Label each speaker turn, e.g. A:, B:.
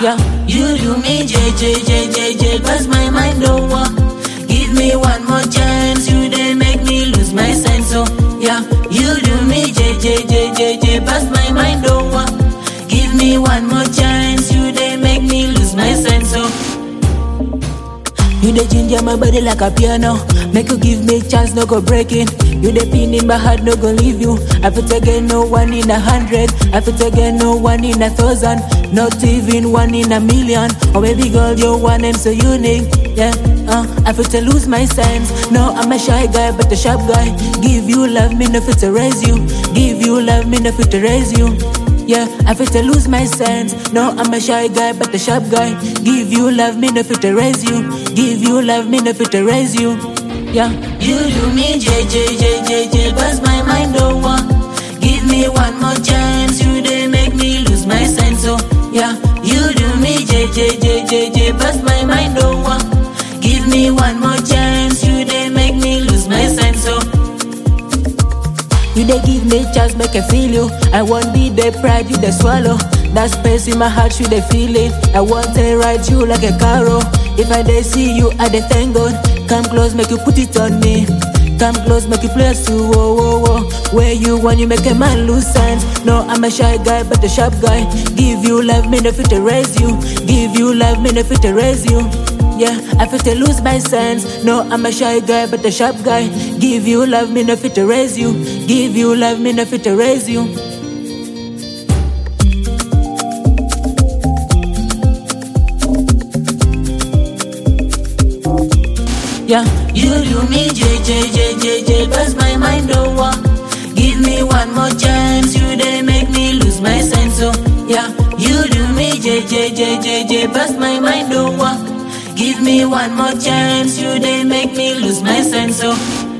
A: Yeah, you do me, J, J, J, J, J, bust my mind, don't want. Give me one more chance, you they make me lose my sense, oh. Yeah, you do me, J, J, J, J, J, bust my mind, don't want. Give me one more chance, you they make me lose my sense, oh. You the ginger my body like a piano. Make you give me chance, no go breaking. You the pin in my heart, no go leave you. I fit again, no one in a hundred. I fit again, no one in a thousand. Not even one in a million. Oh baby girl, you're one and so unique. Yeah, uh, I fit to lose my sense. No, I'm a shy guy, but a sharp guy. Give you love, me no fit to raise you. Give you love, me no fit to raise you. Yeah, I fit to lose my sense. No, I'm a shy guy, but a sharp guy. Give you love, me no fit to raise you. Give you love, me no fit to raise you. Yeah, you do me, J J J J J, bust my mind over. Give me one more chance, you they make me lose my sense. Oh, yeah, you do me, J J J J J, bust my mind over. Give me one more chance, you they make me lose my sense. Oh. You they give me chance, make I feel you. I want be the pride, you they swallow. That space in my heart, you they feel it. I want to ride you like a carro. If I they see you, I they thank God. Come close, make you put it on me. Come close, make you play to whoa whoa whoa. Where you want, you make a man lose sense. No, I'm a shy guy, but a sharp guy. Give you love, me no fit to raise you. Give you love, me no fit to raise you. Yeah, I fit to lose my sense. No, I'm a shy guy, but a sharp guy. Give you love, me no fit to raise you. Give you love, me no fit to raise you. Yeah, you do me, J J J J J, bust my mind over. Give me one more chance, you they make me lose my sense. Oh, yeah, you do me, J J J J J, bust my mind over. Give me one more chance, you they make me lose my sense. Oh.